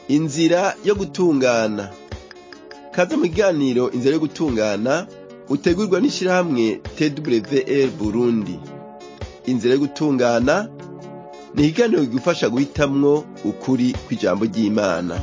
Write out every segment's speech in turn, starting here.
inzira yo gutungana kaze mu kiganiro inzira yo gutungana utegurwa n'ishirahamwe twr burundi inzira yo gutungana ni ikiganiro kigufasha guhitamwo ukuri kw'ijambo ry'imana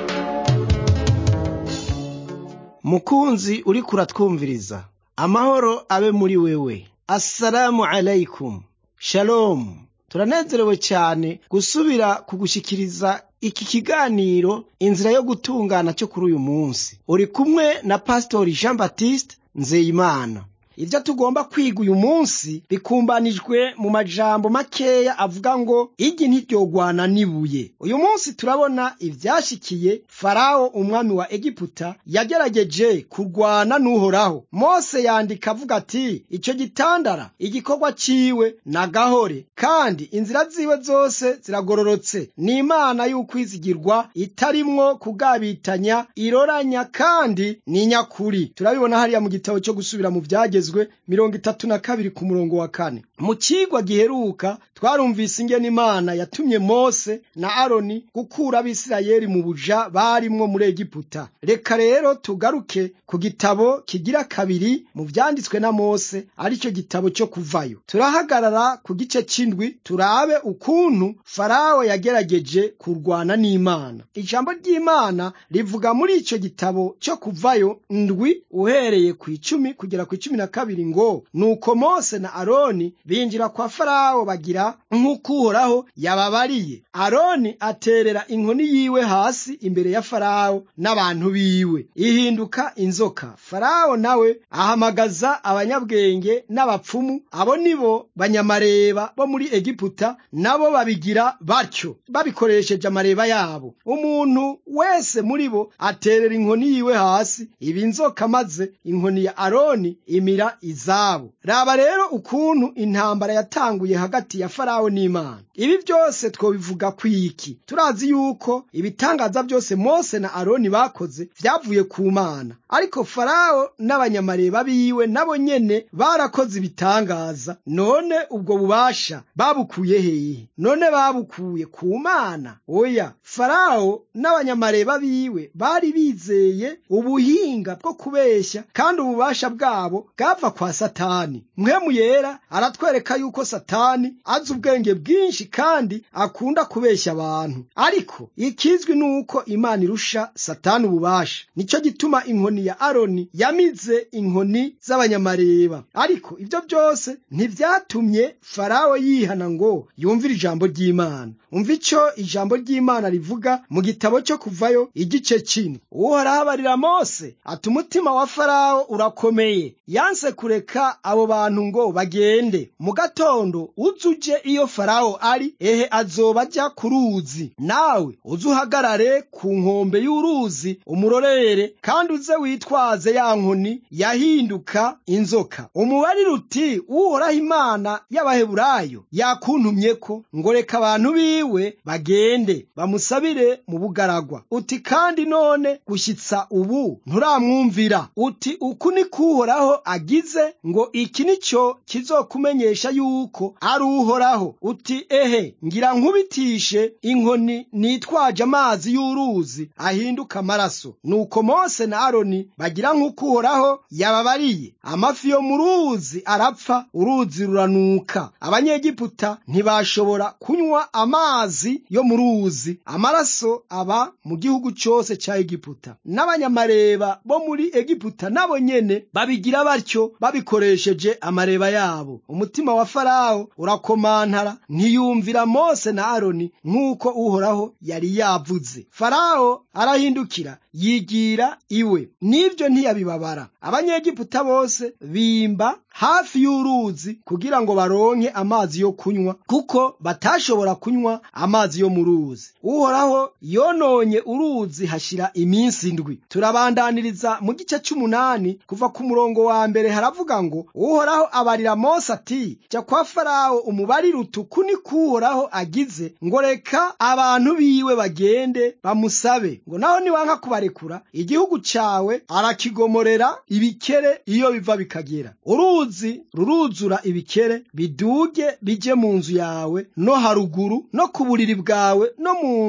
mukunzi uriko uratwumviriza amahoro abe muri wewe assalamu alaikum shalomu turanezerewe cyane gusubira kugushikiriza iki kiganiro inzira yo gutungana cyo kuri uyu munsi uri kumwe na pasitori jean baptiste nzeyimana ibyo tugomba kwiga uyu munsi bikumbanijwe mu majambo makeya avuga ngo igi ntiryogwana n'ibuye uyu munsi turabona ivyashikiye farawo umwami wa egiputa yagerageje kurwana n'uhoraho mose yandika avuga ati icyo gitandara igikorwa ciwe nagahore kandi inzira ziwe zose ziragororotse ni imana y'ukwizigirwa itarimwo kugabitanya iroranya kandi ni nyakuri turabibona hariya mu gitabo cyo gusubira mu vyagezwe byagezwe mirongo itatu na kabiri ku murongo wa kane mu cigwa giheruka twarumvise ingene imana yatumye mose na aroni gukura abisirayeli mu buja barimwo muri egiputa reka rero tugaruke ku gitabo kigira kabiri mu vyanditswe na mose arico gitabo cyo kuvayo turahagarara ku gice c'indwi turabe ukuntu farawo yagerageje kurwana n'imana ijambo ry'imana rivuga muri ico gitabo cyo kuvayo ndwi uhereye ku icumi kugera ku icumi na kabiri ngo nuko mose na aroni binjira kwa farawo bagira nk'uko uhoraho yababariye aroni aterera inkoni yiwe hasi imbere ya farawo n'abantu biwe ihinduka inzoka farawo nawe ahamagaza abanyabwenge n'abapfumu abo nibo banyamareba bo muri egiputa nabo babigira batyo babikoresheje amareba yabo umuntu wese muri bo aterera inkoni yiwe hasi iba inzoka maze inkoni ya aroni imira izabo raba rero ukuntu intambara yatanguye hagati ya farawo n'imana ibi byose twobivuga kwiki turazi yuko ibitangaza byose mose na aroni bakoze vyavuye ku mana ariko farawo n'abanyamareba biwe nabo nyene barakoze ibitangaza none ubwo bubasha babukuye hehe none babukuye ku mana oya farawo n'abanyamareba biwe bari bizeye ubuhinga bwo kubeshya kandi ububasha bwabo bwava kwa satani mpwemu yera aratwereka yuko satani azi ubwenge bwinshi kandi akunda kubeshya abantu ariko ikizwi ni uko imana irusha satani ububasha nicyo gituma inkoni ya aroni yamize inkoni z'abanyamareba ariko ibyo byose ntibyatumye farawo yihana ngo yumvire ijambo ry'imana umva icyo ijambo ry'imana rivuga mu gitabo cyo kuvayo igice kimwe uhoraho abarira mose ati umutima wa farawo urakomeye yanse kureka abo bantu ngo bagende mu gatondo uzuje iyo farawo ari ehe azoba ajya ku ruzi nawe uze uhagarare ku nkombe y'uruzi umurorere kandi uze witwaze ya nkoni yahinduka inzoka umubarire uti uhoraho imana y'abaheburayo yakuntumye ko ngo reka abantu biwe bagende bamusabire mu bugaragwa uti kandi none gushyitsa ubu nturamwumvira uti uku ni kuhoraho agize ngo iki ni cyo kizokumenyesha yuko ari uhoraho uti ehe ngira nkubitishe inkoni nitwaje amazi y'uruzi ahinduka amaraso nuko mose na aroni bagira nk'uko uhoraho yababariye amafi yo mu ruzi arapfa uruzi ruranuka abanyegiputa ntibashobora kunywa amazi yo mu ruzi amaraso aba mu gihugu cyose cya egiputa n'abanyamareba bo muri egiputa nabo nyene babigira batyo babikoresheje amareba yabo umutima wa farawo urakomantara ntiyumvira mose na aroni nk'uko uhoraho yari yavuze farawo arahindukira yigira iwe n'ibyo ntiyabibabara abanyegiputa bose bimba hafi y'uruzi kugira ngo baronke amazi yo kunywa kuko batashobora kunywa amazi yo mu ruzi uhoraho yononye uruzi hashira iminsi indwi turabandaniriza mu gice cy'umunani kuva ku murongo wa mbere haravuga ngo uhoraho abarira mose ati jya kwa farawo umubarire utuku ni kuhoraho agize ngo reka abantu biwe bagende bamusabe ngo naho niwanka kubarekura igihugu cyawe arakigomorera ibikere iyo biva bikagera uruzi ruruzura ibikere biduge bije mu nzu yawe no haruguru no ku buriri bwawe no mu nzu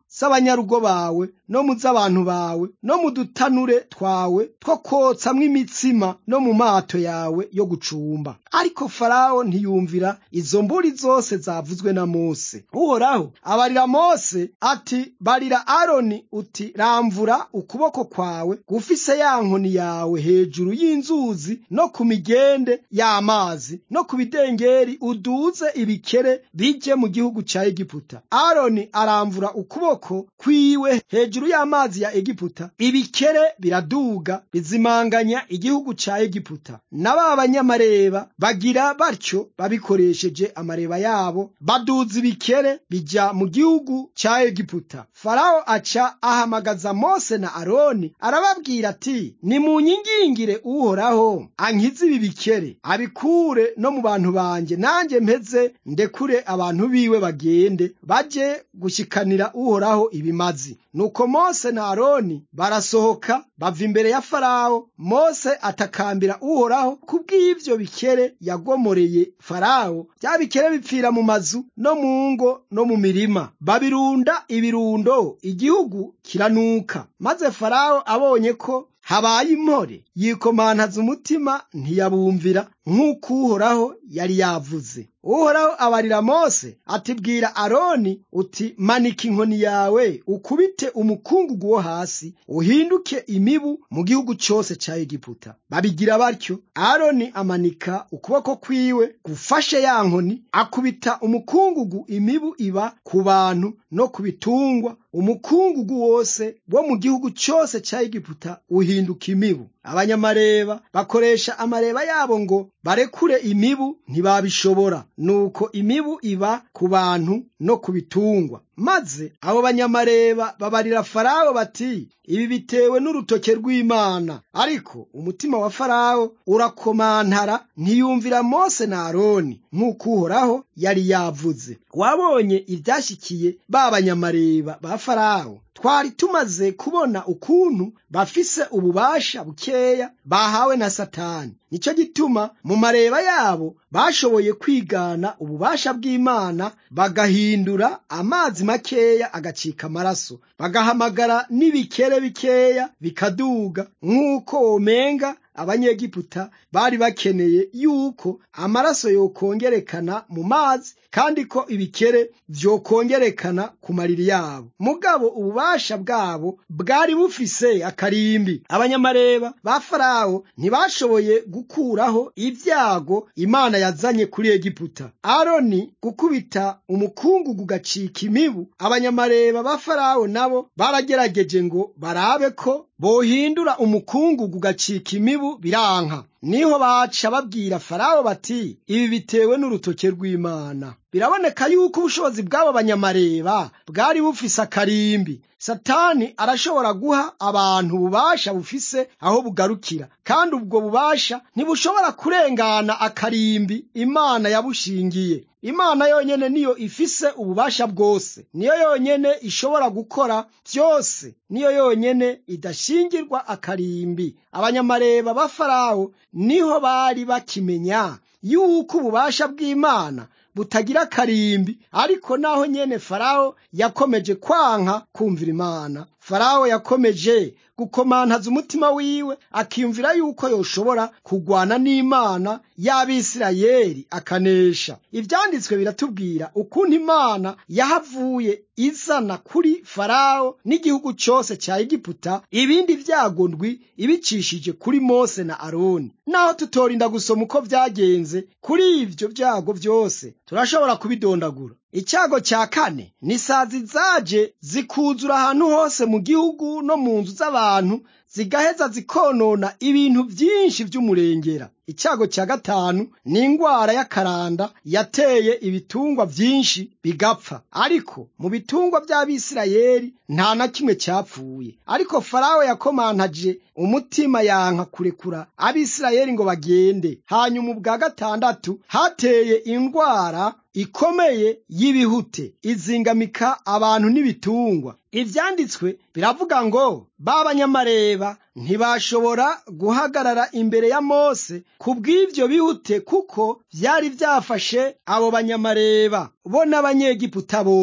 z'abanyarugo bawe no mu z'abantu bawe no mu dutanure twawe two kotsamwo imitsima no mu mato yawe yo gucumba ariko farawo ntiyumvira izo mburi zose zavuzwe na mose uhoraho abarira mose ati barira aroni uti ramvura ukuboko kwawe gufise ya nkoni yawe hejuru y'inzuzi no ku migende y'amazi no ku bidengeri uduze ibikere bije mu gihugu ca egiputa aroni aramvura ukuboko kwiwe hejuru y'amazi ya egiputa ibikere biraduga bizimanganya igihugu ca egiputa n'aba banyamareba bagira batyo babikoresheje amareba yabo baduza ibikere bija mu gihugu ca egiputa farawo aca ahamagaza mose na aroni arababwira ati nimunyingingire uhoraho ankize ibi bikere abikure no mu bantu banje nanjye mpeze ndekure abantu biwe bagende baje gushikanira uhoraho ibimazi nuko mose na aroni barasohoka bava imbere ya farawo mose atakambira uhoraho kubw'ivyo bikere yagomoreye farawo bya bikere bipfira mu mazu no mu ngo no mu mirima babirunda ibirundo igihugu kiranuka maze farawo abonye ko habaye impore yikomantaza umutima ntiyabumvira nk'uko uhoraho yari yavuze uhoraho abarira mose ati bwira aroni uti manika inkoni yawe ukubite umukungugu wo hasi uhinduke imibu mu gihugu cyose cya egiputa babigira batyo aroni amanika ukuboko kwiwe gufashe ya nkoni akubita umukungugu imibu iba ku bantu no ku bitungwa umukungugu wose wo mu gihugu cyose cya egiputa uhinduka imibu abanyamareba bakoresha amareba yabo ngo barekure imibu ntibabishobora nuko imibu iba ku bantu no ku bitungwa maze abo banyamareba babarira farawo bati ibi bitewe n'urutoke rw'imana ariko umutima wa farawo urakomantara ntiyumvira mose na aroni nk'uko uhoraho yari yavuze wabonye ibyashyikiye ba banyamareba ba farawo twari tumaze kubona ukuntu bafise ububasha bukeya bahawe na satani nicyo gituma mu mareba yabo bashoboye kwigana ububasha bw'imana bagahindura amazi makeya agacika amaraso bagahamagara n'ibikere bikeya bikaduga nk'uko womenga abanyegiputa bari bakeneye yuko amaraso yokongerekana mu mazi kandi ko ibikere vyokongerekana ku mariri yabo mugabo ububasha bwabo bwari bufise akarimbi abanyamareba ba farawo ntibashoboye gukuraho ibyago imana yazanye kuri egiputa aroni gukubita umukungugu gacika imibu abanyamareba ba farawo nabo baragerageje ngo barabe ko bohindura umukungugu gacika imibu biranka niho baca babwira farawo bati ibi bitewe n'urutoke rw'imana biraboneka yuko ubushobozi bw'abo banyamareba bwari bufise akarimbi satani arashobora guha abantu ububasha bufise aho bugarukira kandi ubwo bubasha ntibushobora kurengana akarimbi imana yabushingiye imana yonyene niyo ifise ububasha bwose niyo yonyene ishobora gukora byose niyo yonyene idashingirwa akarimbi abanyamareba ba farawo niho bari bakimenya yuko ububasha bw'imana butagira akarimbi ariko naho nyene farawo yakomeje kwanka kumvira imana farawo yakomeje gukomantaza umutima wiwe akiyumvira yuko yoshobora kugwana n'imana y'abisirayeli akanesha ivyanditswe biratubwira ukuntu imana yahavuye izana kuri farawo n'igihugu cyose cya egiputa ibindi vyago ndwi ibicishije kuri mose na aroni naho tutorinda gusoma uko vyagenze kuri ivyo vyago vyose turashobora kubidondagura icyago cya kane ni isazi zaje zikuzura ahantu hose mu gihugu no mu nzu z'abantu zigaheza zikonona ibintu byinshi by'umurengera icyago cya gatanu ni ingwara y'akaranda yateye ibitungwa byinshi bigapfa ariko mu bitungwa by'abisirayeli nta na kimwe cyapfuye ariko farawo yakomantaje umutima yanka kurekura abisirayeli ngo bagende hanyuma ubwa gatandatu hateye indwara ikomeye y'ibihute izingamika abantu n'ibitungwa ivyanditswe biravuga ngo b'abanyamareba ntibashobora guhagarara imbere ya mose ku bw'ivyo bihute kuko vyari vyafashe abo banyamareba bo n'abanyegiputa bose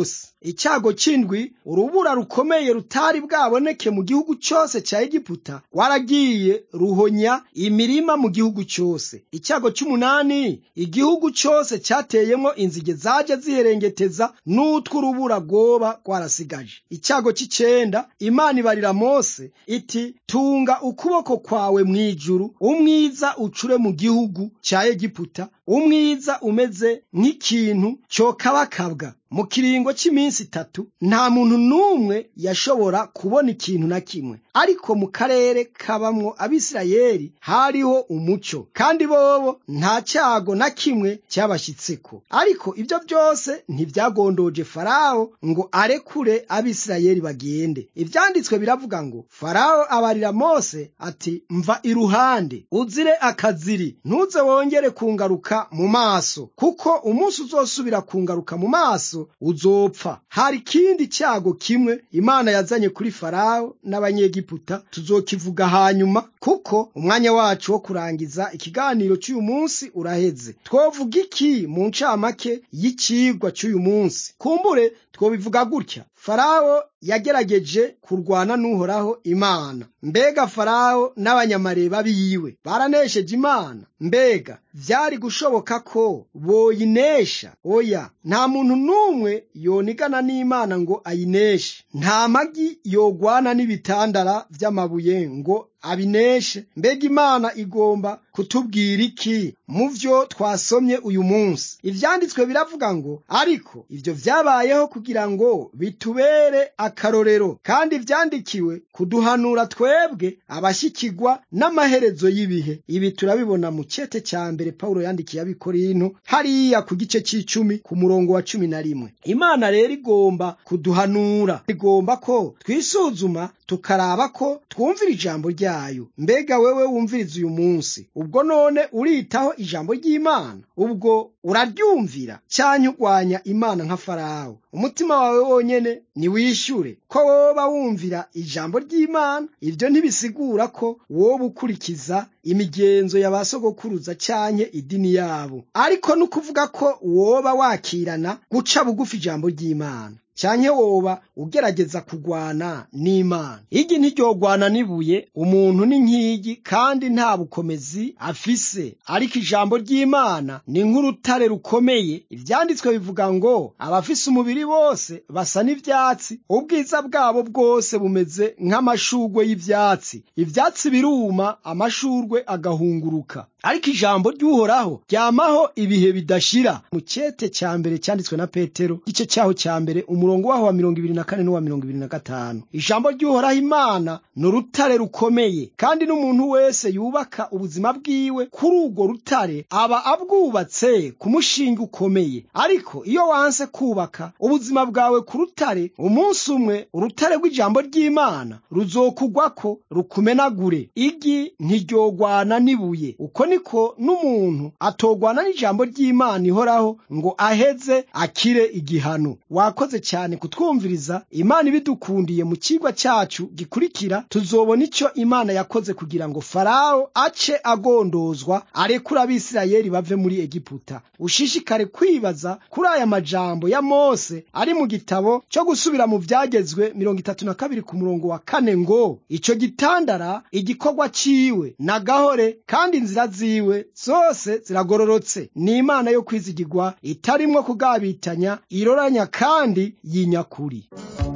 icyago c'indwi urubura rukomeye rutari bwaboneke mu gihugu cyose cya egiputa rwaragiye ruhonya imirima mu gihugu cyose icyago cy'umunani igihugu cyose cyateyemo inzige zaje ziherengeteza n'utw'urubura rwoba rwarasigaje icyago cy'icenda imana ibarira mose iti tunga ukuboko kwawe mu ijuru umwiza ucure mu gihugu cya egiputa umwiza umeze nk'ikintu cyokabakabwa mu kiringo cy'iminsi itatu nta muntu n'umwe yashobora kubona ikintu na kimwe ariko mu karere kabamwo abisirayeli hariho umucyo kandi bobo nta cyago na kimwe cyabashyitseko ariko ibyo byose ntibyagondoje farawo ngo arekure abisirayeli bagende ibyanditswe biravuga ngo farawo abarira mose ati mva iruhande uzire akaziri ntuze wongere kungaruka mu maso kuko umunsi uzosubira kungaruka mu maso uzopfa hari ikindi cyago kimwe imana yazanye kuri farawo n'abanyegiputa tuzokivuga hanyuma kuko umwanya wacu wo kurangiza ikiganiro cy'uyu munsi uraheze twovuga iki mu ncamake y'icigwa cy'uyu munsi kumbure twobivuga gutya farawo yagerageje kurwana n'uhoraho imana mbega farawo n'abanyamareba biwe baranesheje imana mbega vyari gushoboka ko boyinesha oya nta muntu n'umwe yonigana n'imana ngo ayineshe nta magi yogwana n'ibitandara vy'amabuye ngo abineshe mbega imana igomba kutubwira iki mu vyo twasomye uyu munsi ivyanditswe biravuga ngo ariko ivyo vyabayeho kugira ngo bitubere akarorero kandi vyandikiwe kuduhanura twebwe abashyikirwa n'amaherezo y'ibihe ibi turabibona mu cete ca mbere pawulo yandikiye abikorinto hariya ku gice c'icumi ku murongo wa cumi na rimwe imana rero igomba kuduhanura igomba ko twisuzuma tukaraba ko twumvira ijambo ryayo mbega wewe wumviriza uyu munsi ubwo none uritaho ijambo ry'imana ubwo uraryumvira cyangwa urwanya imana nka farawo umutima wawe wonyene niwishyure ko woba wumvira ijambo ry'imana ibyo ntibisigura ko woba ukurikiza imigenzo ya ba sogokuruza cyanke idini yabo ariko ni ukuvuga ko woba wakirana guca bugufi ijambo ry'imana cyanke woba ugerageza kugwana n'imana igi ntiryogwana n'ibuye umuntu ni nk'igi kandi nta bukomezi afise ariko ijambo ry'imana ni nk'urutare rukomeye ivyanditswe bivuga ngo abafise umubiri bose basa n'ivyatsi ubwiza bwabo bwose bumeze nk'amashurwe y'ivyatsi ivyatsi biruma amashurwe agahunguruka ariko ijambo ry'uhoraho ryamaho ibihe bidashira mu cete cya mbere cyanditswe na petero igice cyaho cya mbere umurongo waho wa mirongo ibiri na kane n'uwa mirongo ibiri na gatanu ijambo ry'uhoraho imana ni urutare rukomeye kandi n'umuntu wese yubaka ubuzima bwiwe kuri urwo rutare aba abwubatse ku mushinga ukomeye ariko iyo wanse kubaka ubuzima bwawe ku rutare umunsi umwe urutare rw'ijambo ry'imana ruzokugwako rukumenagure igi ntiryogwana n'ibuye uko niko n'umuntu atogwana n'ijambo ry'imana ihoraho ngo aheze akire igihano wakoze cyane kutwumviriza imana ibidukundiye mu kigwa cyacu gikurikira tuzobona icyo imana yakoze kugira ngo farawo ace agondozwa arekura abisirayeli bave muri egiputa ushishikare kwibaza kuri aya majambo ya mose ari mu gitabo cyo gusubira mu byagezwe mirongo itatu na kabiri ku murongo wa kane ngo icyo gitandara igikorwa ciwe na gahore kandi inzira ziwe zose ziragororotse ni imana yo kwizigirwa itarimwo kugabitanya iroranya kandi y'inyakuri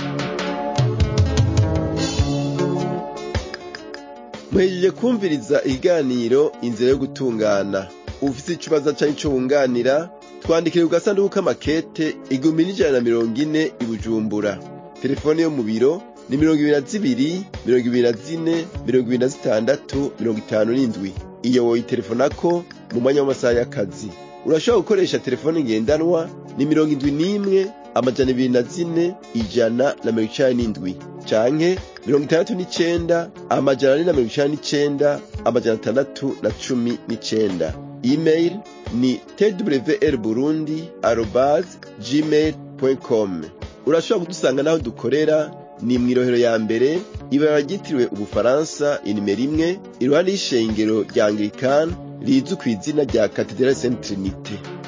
muhejeje kumviriza ikiganiro inzira yo gutungana ufite ikibazo cyangwa icyo wunganira twandikire ku gasanduku k'amakete igihumbi n'ijana na mirongo ine i bujumbura telefone yo mu biro ni mirongo ibiri na zibiri mirongo ibiri na zine mirongo ibiri na zitandatu mirongo itanu n'indwi iyo woyitelefonako mu mwanya w'amasaha y'akazi urashobora gukoresha telefone ngendanwa ni mirongo indwi n'imwe amajana ibiri na zine ijana na mirongo icenda n'indwi canke mirongo itandatu n'icenda amajana ane na mirongo icenda n'icenda amajana atandatu na cumi n'icenda email ni twr burundi arobas gmail com urashobora kudusanga n'aho dukorera ni mw'irohero ya mbere ibara ryitiriwe ubufaransa inimero imwe iruhande y'ishengero rya anglikani rizwi ku izina rya katedrali saint trinite